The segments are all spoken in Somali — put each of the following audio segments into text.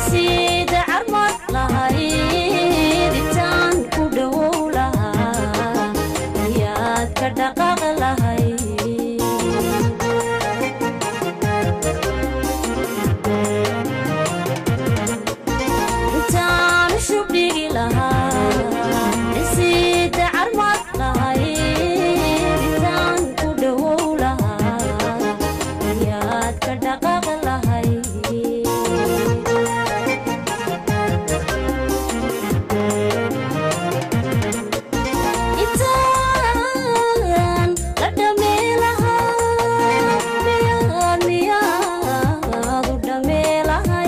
sida carmad lahayd intaan ku dhowow lahaa ayaad ka dhaqaaq lahayd intaan shubdhigi lahaa sida carmad lahayd intaan ku dhowow lahaa ayaad ka dhaqaaq lahayd intaan la dhamee lahaa miyaad miyaad u dhamee lahay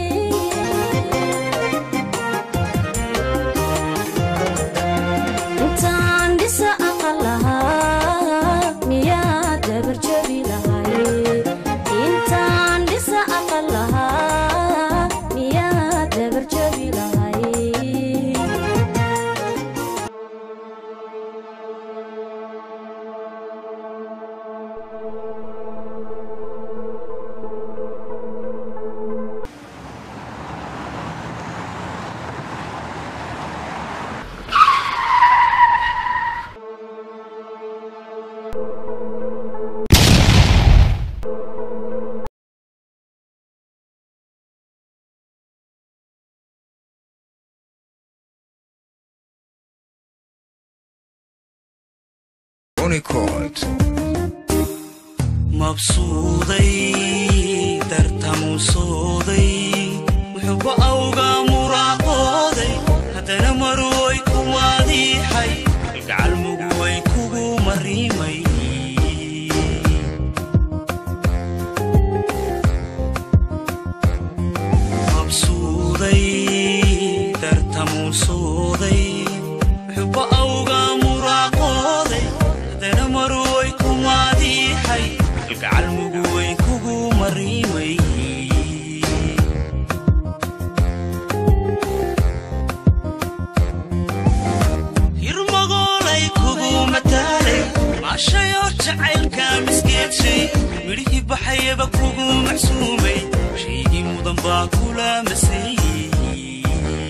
intaan dhisa aqal lahaa miyaad dabarjabi lahay intaan dhisa aqal lahaa miyaad dabarjabi lahay Unicord. mabsuuday dartamuusooday wuxuuba awgaa muraaqooday haddana marway ku waadiixay gacal muguway kugu mariimay mabsuuday dartamuusooday wuxuuba awgaa muraaqooday haddana marway ku waadiixay gacal muguway kugu mariimay hirmagoolay kugu mataalay maashayoo jacaylka miskeedshay midhihii baxayaba kugu macsuumay shaygii mudan baa kula maseeyey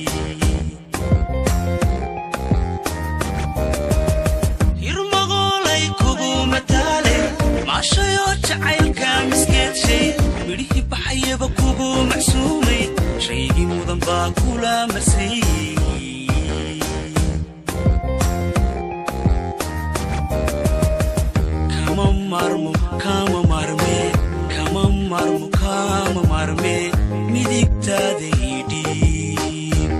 hirmagoolay kugu mataale maashayoo jacaylka miskeedshay midhihii baxayaba kugu macsuumay shaygii mudan baa kula maseeyey kama marmo kama marme kama marmo kama marme midigtaada idhiib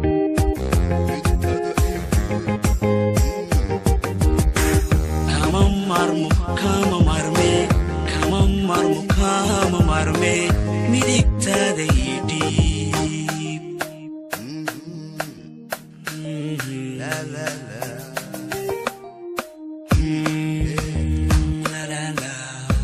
kama marmo kama marme kama marmo kama marme midigtaada idhiib La, la, la. Mm, la, la, la.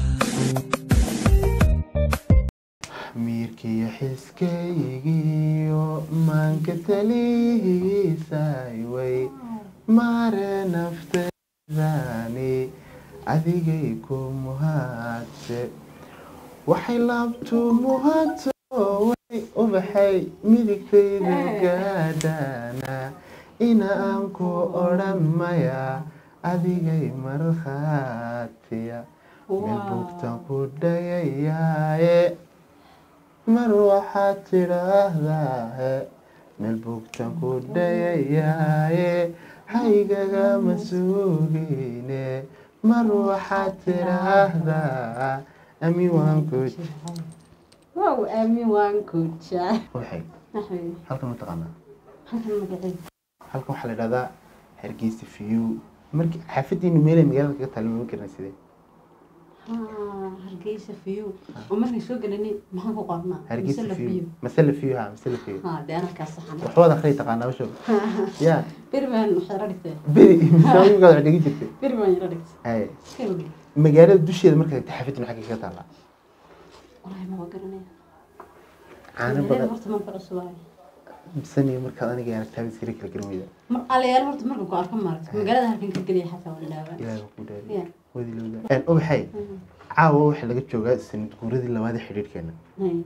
miirkiyo xiskaygiyo maanka talihiisay way mare nafteedani adigay ku muhaadse waxay laabtu muhaadso way ubaxay midigtayda gaadhana ina aan ku odhan maya adigay markhaatiya meel bugtan ku dhayayaaye mar waxaad tidhaahdaahe meel bugtan ku dhayayaaye haygagama sugine mar waxaad tidhaahdaa ami waan ku wow aamin waan kujaa waxay maxay halkan ma taqaanaa halkan magacay halkan waxaa la idhahdaa hargeysa fiyu markii xaafadiinu meelay magaalada kaga taalin ma garana sidee haa hargeysa fiyo oo markay soo gelanay maxaan ku qornaa hargeysa Mise la fiyu fiyo masala fiyu ha masala fiyu haa dee anarkaa saxan waxbaad akhriya taqaanaa basho ya beri baan waxyara dhigtay beri misaamikaad wax dhegi jirtay beri baan yara dhigtay haye iska ogi magaalada dusheeda markaad tagtay xaafadiinu xagga kaga taallaa walahi ma garanaya caano magaalada badan horta manka cusubaayo bisaniyo markaad aniga aragtaaba iskala kala garan weyda mar alayaal horta marka ku arka maaragta magaalada halkan ka geliya xataa waa dhaawaa ilaahay baa ku dhaariy Ya. wadilowda ubaxay caawa waxaa laga joogaa sanad guuradii labaad ee xidhiidhkeena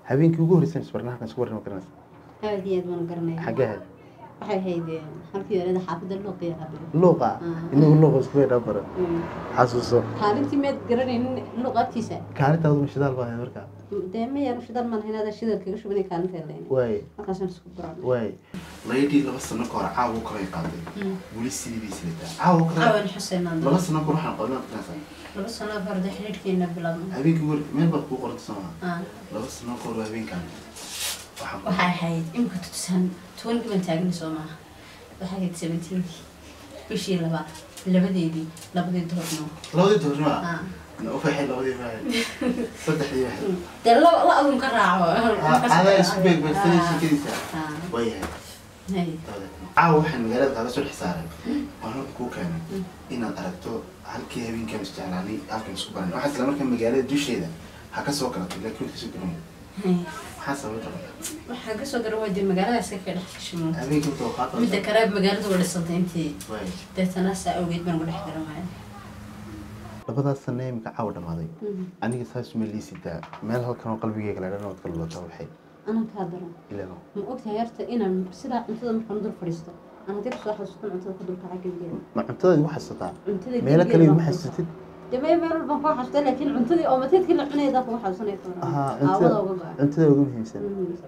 habeenkii ugu horreysay isbarna halkan isku warrama garanaysa aad iyo aad baan garanaya xaggee ahayd waxay ahayd eh, halkii yarada xaafadda looqiya qabiil luuqa Ah. inagu luuqa isku weydhaa baran xasuuso kaalintii meed garanaynin luqadkiisa kaalintaadu ma shidaal baa ahayd markaa dee ma yar shidal maan haynaada shidal kaga shubanay kaalinteeda leyn waaye markaasaan isku baranay waaye laydhii laba sano ka hor caawa kale qaaday weli sidii bay sidataa caawa kale caawan xuseenaan laba sano ka hor waxaan qodnaa garanaysaa laba sano farda xidhiidhkeena bilaabno habeenkii ugu hor- meel baad kuu qoranta soo maha Ah, laba sano ka hor habeenkan waxaan waxay ahayd imika tutusaan toban dhiban taagni soo maaha waxay ahayd seventeenkii bishii labaad labadeedii labadii doorno labadii doornima Ah. ufaxay labadii baahayd saddexdii baahayd dee la la adun ka raaco adaa isku beegbeegsanay sheekadiisa Ah, waayahay hay. caawa waxaan magaalada kaaga soo xisaaray waan halka kuu keenay inaad aragto halkii habeenkaan isjeclaanay halkan isku baranay waxaa isla markaa magaalada dusheeda ha ka soo galatay laakiin wad kasoo garan Hay. maxaa sababta waxaa kasoo gara waa dee magaalada iska ka dhex gashimo habeenkii inta qaata midda kale magaalada waa dhisantay intii waay deetana saa awgeed baan ugu dhex garan waaya labadaas sano ee imika caawa dhamaaday aniga saas uma liisitaa meel halkan oo qalbigeyga la dhan ood kala lota waxay anaa kaa daran ilaa ma ogtahay horta inaan sidaa cuntada markaan dul fadhiisto aan haddii kusoo xasuustan cuntada ku dul kaca gebigeeda ma cuntadaadi ma xasuutaa cuntada meelo kale gebigeeda ma baan xasuusatid dee meel meel walbaan kuu xasuustay laakiin cuntadii oo mateedkii la cunaydaa kugu xasuusanaya ka Aha, waran aawada uga cuntada go-an cuntada ugu muhiimsan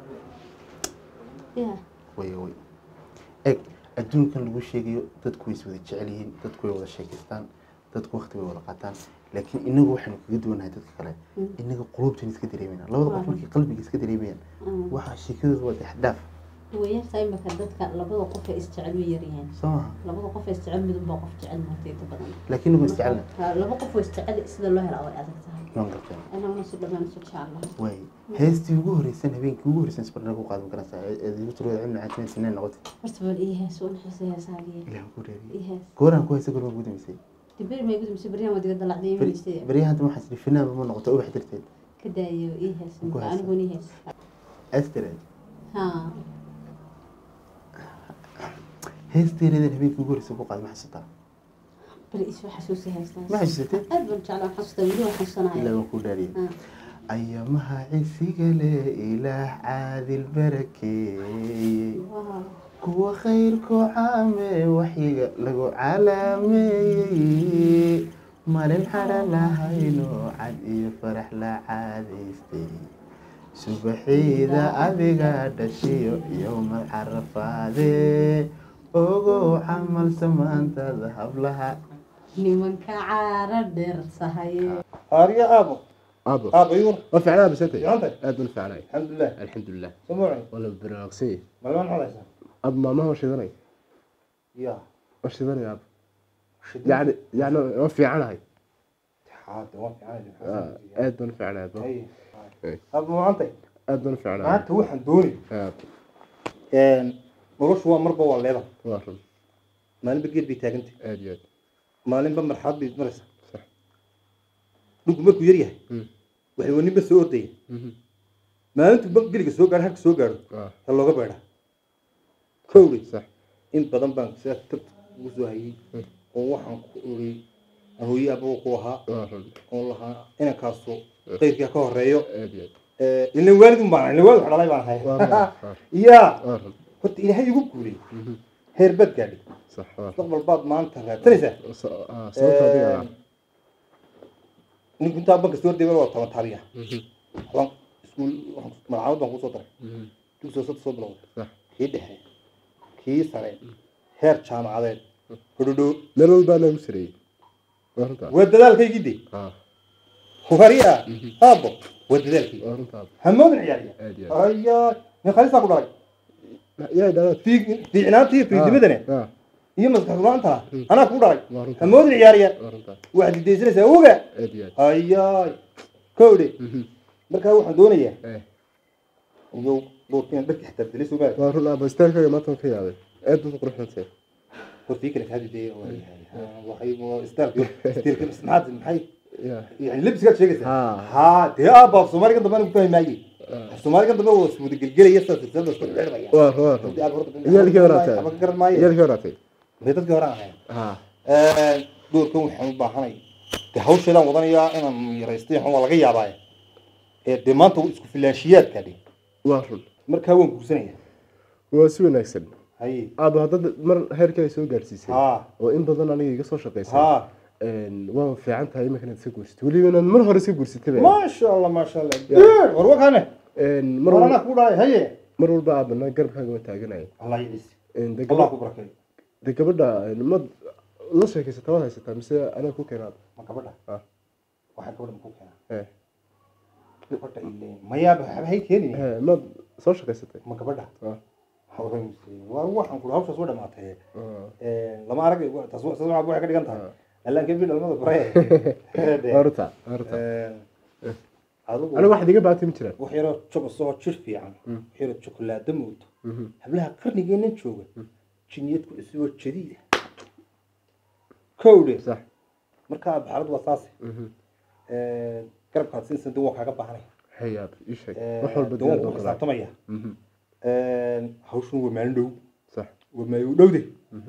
ya way way eg adduunkan lagu sheegayo dadku way is wada jecel yihiin dadku way wada sheekaystaan dadku waqti way wada qaataan laakiin inagu waxaynu kaga duwanahay dadka kale inaga qulubtan iska dareemayna labada qof markay qalbiga iska dareemayaan waxaa sheekadooda waa dexdaaf wayartaa imaka dadka labada qof ee isjecel way yaryihiin soo maha labada qof ee isjecel midunbaa qof jecel martayda badan laakiin inagu isjecelna Marka, laba qof oo isjecel sida loo helaa way adag tahay waan gartay anaguna si dhammaan isu jecelahay way heestii ugu horreysan habeenkii ugu horreysan isbarna ku qaadan karaysaa eed igu tirada cilmi caajina sineen noqotay horta bal ii hees waan xiisay heesaagii ilaah ku reebiy ii hees gooraan ku haysa goorma ugu dambeysay diberi may gudumse beryahan waa diga dalacday imaystay beryahan hadda waxaa isdhi finaanba ma noqoto ubax dirteed ka daayo ii hees Ku hees. anigoon ii hees astireed ha heesteereedan habeenkii ugu horreysan ku qaaday ma xasuutaa bal isu xasuusi heestaas ma xasuusatay aad baan jeclaa xasuusta weli waan ilaa xasuusanaya waan kuu dhaariyay Ha. ayamaha cisiga leh ilaah caadil barakeeye Wow. kuwa khayrku caame waxyiga lagu calaameeyey malin xadha lahayno cad iyo farax la caadaystay subaxiida adiga dhashiyo yowmal carafaadee ogow camal samaantada hablaha nimanka caara dheer sahaye هاريا أبو abo أبو يور waa fiicnaa bisantay fiicantay? aad baan fiicnay الحمد لله alxamdulilah سموعي waa la baraarugsan yahay ما لون عليها ab maamaha waa shidanay يا waa shidanay ab شد yani yani waa fiicanahay حاد وين عادي Ah, aad baan fiicnay abo اي إيه. أبو أنت aad baan fiicnay ما أنت وحن دوني Ah, إن ولوش هو مربى ولا لا waa run ما نبي قلبي تاجنت aad iyo aad ما نبى مرحب بمرسى صح. لوك مركو يريه مم. waxay wani ba soo ordaya Mhm. maalintu geliga soo gaaro halka soo gaaro Ah, ha looga beedha kowri sax in badan baan sidaa tab ugu soo hayay Mm. oo waxaan ku ogay hooye abuu ku ahaa waa run oo lahaa inankaasu qayrkii ha ka horeeyo aad iyo aad ilaa waalidun baan ilaa waalid wax dhalay baan ahay waa run waa yaa waa run horta ilaahay igu guulay Mhm. heer baad gaadhay sax waa run mustaqbal baad maanta raadsanaysaa So- ah, sababta adiga ah ninku intaa banka soo degay waa toban taariya Mhm. waxbaan iskuul waxaan magacaabad baan kusoo daray Mhm. dugsiga saddex soo bilowday sax kii dhexe kii sare heer jaamacadeed hodhodho meel walbaa noogu sareeyey waa runtaa waa dadaalkaygii de ah hubariya aabo waa dadaalkii waa runtaa hamoodin ciyaariya aad iyo aad ayaa nin khalisaa ku dhalay yaa dhalaad Fiig- fiicnaantii fiidnimadane ah iyo maskax runaantana anaa kugu dhalay waa runtaa hamoodin ciyaariya waa runtaa waxaad idaysanaysaa oga aad iyo aad ayaay kowdhe Mhm. markaa waxaan doonayaa eh iyo doorkiina dharka xitaa dilay soo maara waa run abo istaarkaaga maanta waan ka yaabay aad baad u quruxsantahay hortii kale kaadi dee waxay istaarka istiirka maxaad maxay ya yani labsigaad sheegaysaa haa haa dee aabba af soomaaliga dambe anigu fahmi maaye af soomaaliga dambe waa iswada gelgelaya sidaas sidaas isku xidhmaya waa waa run iyaalkii horaatay ama garan maayo iyaalkii horaatay may dadkii horaan ahayn haa doorkan waxaan u baahanay dee hawsheedaan wadanayaa inaan yaraysto waxaan waa laga yaabaaye ee dee maanta isku filaanshiyaadka dhi waa run markaa waan guursanaya waa si wanaagsan haye aaba haddad mar heerkay soo gaarsiisay ha oo in badan aniga iga soo shaqaysay ha waa fiican tahay imika inaad iska guursatay weliba inaad mar hore iska guursatay ba maasha allah maasha allah Deer, war wakane mar war walba anaa ku dhahay haye mar walba aabana garabkaaga ma taaganaya allah yidhis de allah gabadha ku barakeeyo de gabadha ma la sheekaysataa waad haysataa mise anaga ku keenaad ma gabadha Ah. waxaa gabadha maku keenaa Eh, gabadha ile mayaaba waxba hay keenin eh, maad soo shaqaysatay ma gabadha Ah. waa waxaan kula hawshaas waa dhamaatay Ah. lama arag taas taas waxay ka dhigan tahay allaan kebi dhalmada bare Horta, horta. adigu aniga waxaad iga baatay ma jiraan wax yaroo jogosoo jir fiican wax yaroo jokolaado moodo hablaha qarnigeennan jooga jiniyad ku cusuboo jadiida kowdhe sax markaa xaalad waa saas garabkaad siinsan de waa kaaga baahanay hayaab ii sheeg wax walba de waan diyaar ku baan ku xisaabtamaya Mhm. hawshun waa maalin dhow sax waa maalin dhowde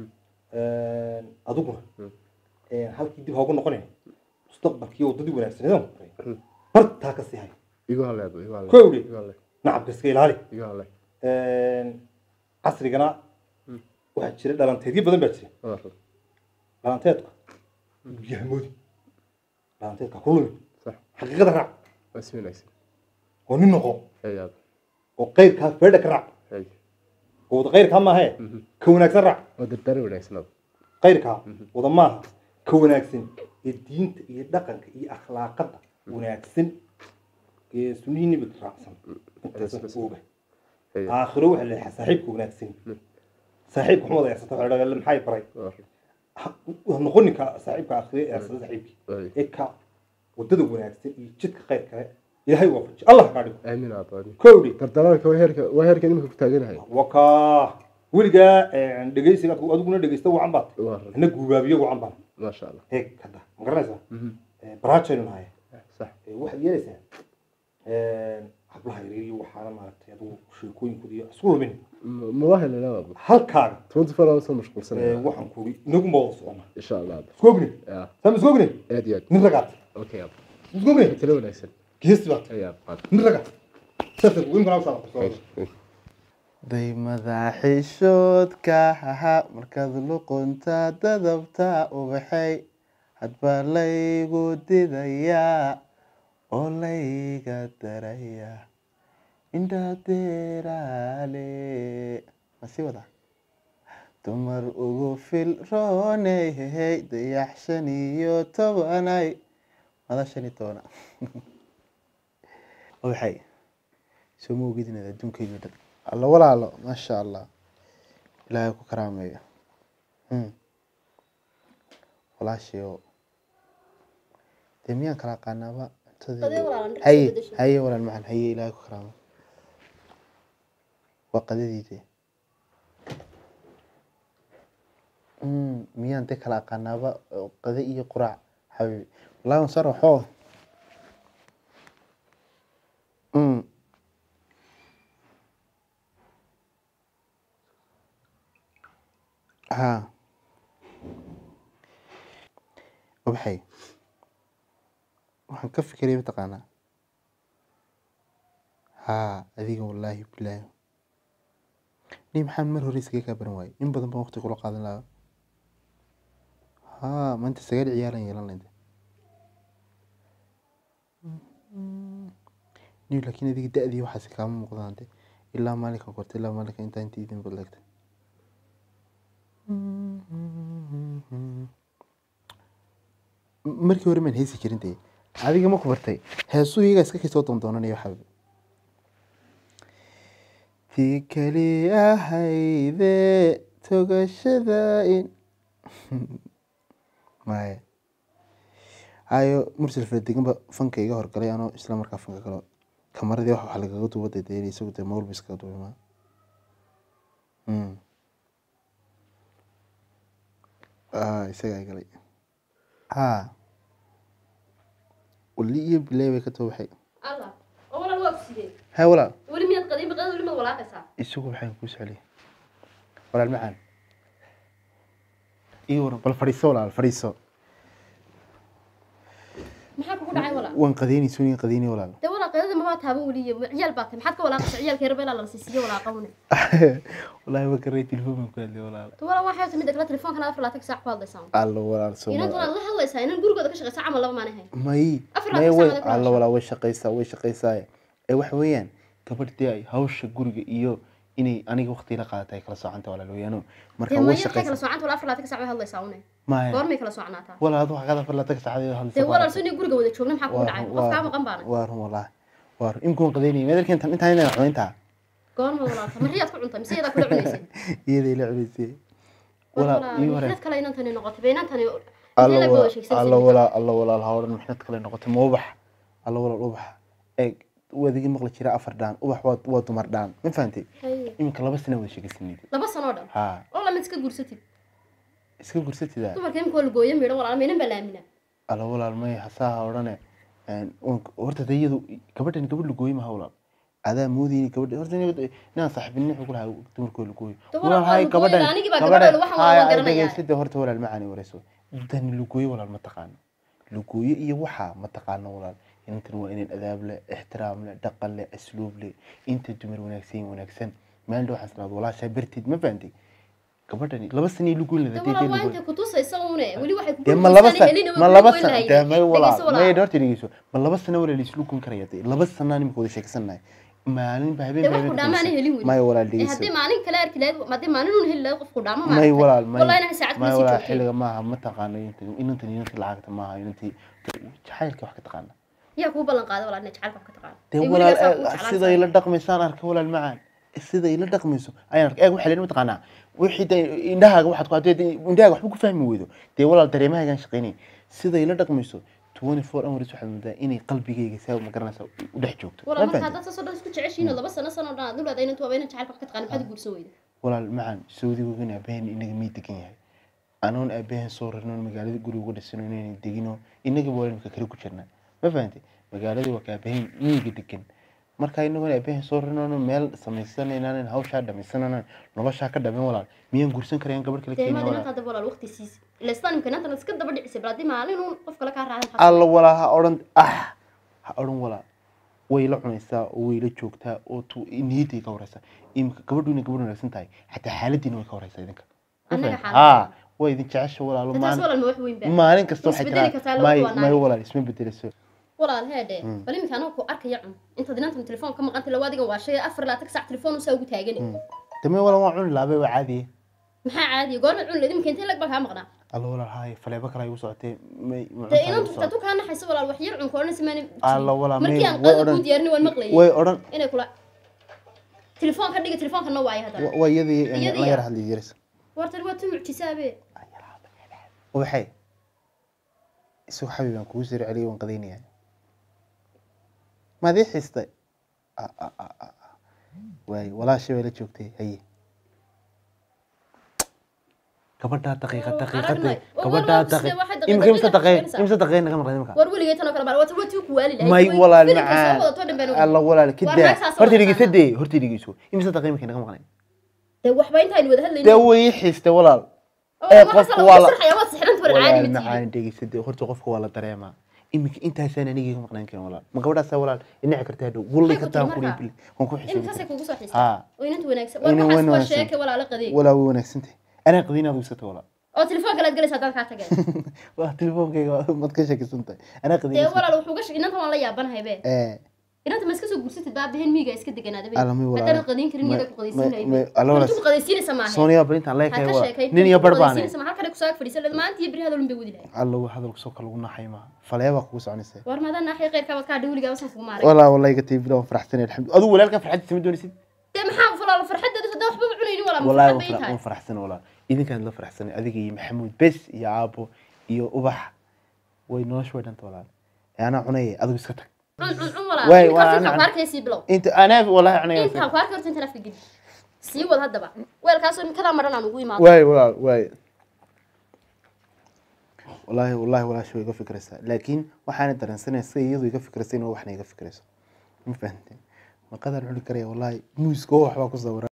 adiguna halkii dib hoogu noqonay mustaqbalkii waddadii wanaagsaneedan maray bartaa ka sii hay igu haleed igu haleed Kowdhi. igu haleed nacabka iska ilaali igu haleed casrigana waxaa jira dhalanteedyo badan baa jira waa run dhalanteedka yahamoodi dhalanteedka ku lumi sax xaqiiqada raac waa si wanaagsan oo nin noqo hayaab oo qayrkaa feedha ka raac hay oo wada qayrkaa maahee ka wanaagsan raac waa dardaari wanaagsanada qayrkaa wada maaha ka wanaagsan ee diinta iyo dhaqanka iyo akhlaaqada wanaagsan ee sunnihii nebiga raacsan intaasan ooga hayaab aakhiro waxaa la leeyahay saaxiibka wanaagsan saaxiibka xumada eersata waxaa la dhahaa maxay baray waa run Ha- ha noqoninka saaxiibka aakhiro eersada saaxiibkii Hay. ee ka wadada wanaagsan iyo jidka khayr kale ilaahay waafaji allah kaa dhigo aamin aad aamin kowdhi dardaraanka waa heerka waa heerka imika ku taaganahay wakaa weligaa dhegeysiga adiguna dhegeysta wacan baad waa run ina guubaabiyo wacan baan maasha allah eeg hadda ma garanaysaa Mhm. baraajaynu nahay sax Eh, waxaad yeelaysaa hablaha yaryar iyo waxaana maaragtay adigu sheekooyinkooda iyo isku lumin M- ma waa helelaa halkaaga twenty four hours soo eh, mashquulsanaya waxaan kuuri inagu ma wada socona insha allah isku ogni ya sama isku ogni aad iyo aad nin ragaad okay aad isku ogni talo wanaagsan geesi baad hayaab qaad nin ragaad saasa weyn kana ushaa daymada xishoodka haha markaad luqunta dadabta ubaxay hadbaa laygu didayaa oo layga daraya indhadeeraale masii wada dumar ugu filrooney hehey dayax shan iyo tobanay mada shan iyo tobana ubaxay soo ma ogid inaad adduunkayga dhan alla walaalo maasha allah ilaahay ku karaameeyo Hmm. walaashayo dee miyaan kala aqaanaaba Qadee cuntadeeda walaalan, dhirta haye bedeshay. haye walaal macaan haye ilaahay ku karaamo waa qadadiide Hmm, miyaan dee kala aqaanaaba oo qade iyo quraac xabiibi wallahi waan soo raxoo Hmm. ها وبحي waxaan ka fikiray mataqaanaa haa adiga wallaahi bilaahi nin maxaan mar hore iskaga kaa baran waayey in badan baan waqti kula qaadan lahaa haa maanta sagaal ciyaaran yeelan lahayd niyo laakiin adiga da-dii waxaasi kaama muuqdaan de ilaa maalinka korta ilaa maalinka intaa inta idin badleegta markii hore maan heesi jirin dee adiga ma ku bartay heesuu iyagaa iska kasoo doondoonanayo waxaa tii keli ahayde togashada in maya hayo mursal faradeganba fanka iga horgalay anoo isla markaa fanka galo kamaradii wax waxa lagaga duuba dee dee isagu dee mawlba iskaga duubimaa isagaa galay haa wali iyo bilay bay ka too baxay allah oo walaal waa sidee hay walaal weli miyaad qadiin baqada weli maad walaaqaysaa isagu waxaan kuu socliy walaal macaan iyo waran bal fadhiiso walaal fadhiiso maxaa kugu dhacay walaal waan qadeynayso nin qadeynay walaal dee walaal qadada mabaa taaban weliya ciyaal baa tahay maxaad ka walaaqaysa ciyaalka yarba ilaa la siisiyo walaaqawne wallaahi ma garay telefoon baan ku hadlay walaal to wala waxay tahay midda kale telefoonkan afar laatan saac ku hadlaysaa alla walaal soo inantu aad la hadlaysaa inan gurigooda ka shaqaysa camal laba maana hayn may Afar may labaatan way saacadood ku alla hadashaa. walaa way shaqaysaa way shaqaysaa ee waxa weeyaan gabadhdii ay hawsha guriga iyo inay aniga waqti la qaadata ay kala soocanta walaal weeyaano marka dee way maya maxay kala shaqaysaa soocanta wala afar laatan saac bay hadlaysaa une maya goormay kala soconaataa walaal adu waxaad afar laatan saacadood hadlaysa dee baa walaal aragtay. soo inay guriga wada joogna maxaa kugu Waa dhacay run- qof kaa waa- maqan baana waa run wallaahi waa run imkuun qadaynaya meedarka intaan intaan inaan cunayntaa goorma walaalta mariyaad ku cuntay mise iyadaa kula cunaysay iyaday la cunaysay war walaal ii walaal hore mixnad kale inantani noqotay bay inantani alla intee la walaal wada sheegsanaysa alla walaal alla walaal ha odhan mixnad kale noqotay ma ubax alla walaal ubax eeg waadigi maqli jira afar dhaan ubax waa waa dumar dhaan ma fahantay Haye. iminka laba sana wada sheegaysanid laba sanoo dhan ha oo lamid iska guursatid iska gursatidaa dumarka imika waa lagooyo midhan walaal maynan baa laamina alla walaal may hasaha odhane horta de iyadu gabadhan gabadh lagooyo maha walaal adaa moodayni gabadha horta ina- inaan saaxiibinin wuxuu ku lahaa dumarkoo lagooyo De walaal, hay waa gabadhan lagooyo, anigii baa gabadhan gabadha waxaan waa haya garanayaa. dhegeysada horta walaal macaani wareyso dani lagooyo walaal ma taqaano lagooyo iyo waxaa ma taqaano walaal intan waa inaan adaab leh ixtiraam leh dhaqan leh asluub leh inta dumar wanaagsan wanaagsan maalin dhow waxaan salaad walaashaa bartid ma fahantay gabadhani laba sanii lugoyn de lahaa walaal waa intay kutusaysa une weli waxay ku dee ma laba guursanay san helina ma way laba kugoyn san lahayd. dee may Dhegeyso walaal walaal. may dhorta dhegeyso ma laba sano walaal islu kun karaya dee laba sanaan imika wada sheegsanahay maalin ba habeen dee ba wax ku dhaamaan helin weli may walaal Eh, haddii dhegeyso maalin kale arki lahayd haddii maalin uun heli lahayd qofku dhaamo may maaragtay. walaal may wallahi inahay saacad may kula sii walaal joogtay xilliga maaha ma taqaano inta- inantan inantii lacagta maaha inantii jacaylka wax ka taqaana yaa kuu ballan qaaday walaal inay jacaylka wax ka taqaan dee Ee, walaal weligaas waa kuu eeg, jeclaan siday tahay. la dhaqmaysaan arka walaal macaan siday la dhaqmayso ayaan arkay eeg waxaa leena mataqaanaa wixii dee indhahaaga waxaad ku haddii dee indhahaaga waxba ku fahmi weydo dee walaal dareemahaagaan shaqaynay siday la dhaqmayso 24 hours waxaad moodaa inay qalbigayga saa ma garanaysaa u dhex joogto walaal ma marka fahanteen? haddaad saasoo dhan isku jeceshiin laba sano sano dhan aad u leedahay inantu waaba inan jacaylka wax ka taqaan maxaad u guursan weyda walaal macaan saudi aabaheen inaga mii degan yahay anoon aabaheen soo rarnoon magaalada guriga uga dhisano inaynan degino inagaba waa imika kale ku jirnaa ma fahantay magaaladii waa ka aabaheen miyiga degan marka inagoon aabaheen soo rarnoon meel samaysanaynan hawshaa dhamaysanana noloshaa ka dhamin walaal miyaan guursan karayaan gabadh kale dee keenaya maad walaal inanta hadda walaal waqti siis ila istaan imka inantan iska daba dhicisay bal haddii maalin uun qof kale kaa raacay maxaad alla walaa ha odhan ah ha odhan walaa way la cunaysaa oo way la joogtaa oo tu niyadday ka wareysaa imika gabadhu inay gabadh wanaagsan tahay xataa xaaladiina way ka wareysaa idinka Ma Annaga fahanteen? xaaladdeena. haa way idin jecesha walaalo taas maalin walaal ma wax weyn baa maalin kasta Way waxay isbedeli tiraa kartaa, laba may kuwa may naag. walaal isma bedeleyso walaal heedhe bal iminka anaga ku arkaya cun intaad inantan telefoon ka maqantay lawa adigan waa shay afar laatan sac telefoon usaa ugu taagani dame walaal waan cuni laabay waa caadiye maxaa caadiya goorma cun leed iminka intee lag baa kaa maqnaa alla walaal haay faleebo kale ay u socotee may ma dee cuntaa igu inantu socotay. tatu kaa naxayso walaal wax yar cunka odhan simaan alla walaal may markii aan way qada odhan kuu diyaarini waan maqlayay way odhan inay kula telefoon ka dhiga telefoonka waayo haddana wa- waa iyadii Iyadii la ya. yar hadli jiris wartan waa tu mucjisaabe waxay isagoo xabib aan kugu soo celiyay waan qadaynayaa maad ii xiistay Ah, ah, ah, ah, ah. waay walaashay bay la joogtay haye gabadhaa daqiiqa Waa daqiiqada aragnay. Waa gabadhaa walaal, daqiiq sidee waxay daqiiqad imika imsa weligaa daqiiq shaqaynaysaa? imsa daqiiq naga maqlay imika war weligay tan oo kale baa waa waa tuu ku waali lahayd may Way- walaal filimka soo macaan wadato dhan baan alla walaal Waa kidaa naag saas oo horta wada dhegeysa taqaana. dee horta dhegeyso imsa daqiiq imika naga maqlay dee waxba intaaynu wada hadlaynin dee way ii xiistay walaal Oo, ee, waxaas qofku la- waa waa la- sirxaya, waad sixranta war caadi walaal ma tihi. macaan dhegeysa dee horta qofka waa la dareemaa iminka intaasaan anigii ka maqnaan karin walaal ma gabadhaasaa walaal inaci kartaa dhow wallay Maxay ku kartaa tiri kuri markaa? bil waan ku xisoobi iminkaasay kugu soo Haa. xiistaa oo inanta wanaagsan war Inay waxaas wan waa wanaagsan. sheeke walaala qadeeg walaa way wanaagsantahay anaa qadiin aad ugsata walaal oo telefoonka laad galaysa haddaad kaa tageen waa telefoonkayga mad ka shakisan tahay anaa dee qadiin walaal wuxuu ga inanta waan la yaabanahay be ee inanta ma iska soo gursatid baa behen miiga iska deganaada be Alla, may walaal. haddana qadiin karin May- iyada ku may- qadaysiinayay may- alla walaal. ku qadaysiinaysa maahe sooniya barintaan ha leekay ka waa sheekay nin iyo bar baane ma halkale kusaag fadhiisan leed maanta iyo beri hadalun bay wadi lahay alla waa hadalku soo kale ugu naxay maaha faleebaa kugu soconaysa war maadaa naaxiya qeyrkaa baad kaa dhawligaa wasan kugu maaray walaa wallahi ga tiibila waan faraxsanay alxamdu aduu walaalkan farxadiisa ma doonaysid dee maxaa walaal farxadeeda haddaa waxbaba cunaynin walaa والله farxad bay tahay waan faraxsanay walaal idinkaan la faraxsanay adiga iyo maxamuud bes iyo aabo iyo ubax way nolosha way dhanta walaal ee anaa cunaya adigu iska tag cun cun cun Waay, walaal waa intaas ana- intaan ku arkaysi bilow inta anaa wallahi cunaya intaan ku arkay horta intaan afka geli sii wad haddaba weelkaasoo kadaa maran aan ugu imaado waay walaal waay wallahi wallahi walaasha way iga fikraysaa laakiin waxaana dareensanaya sida iyadu iga fikraysay inuu waxna iga fikrayso ma fahanteen maqadaan cuni karaya wallahi muuska oo waxbaa ku sawiran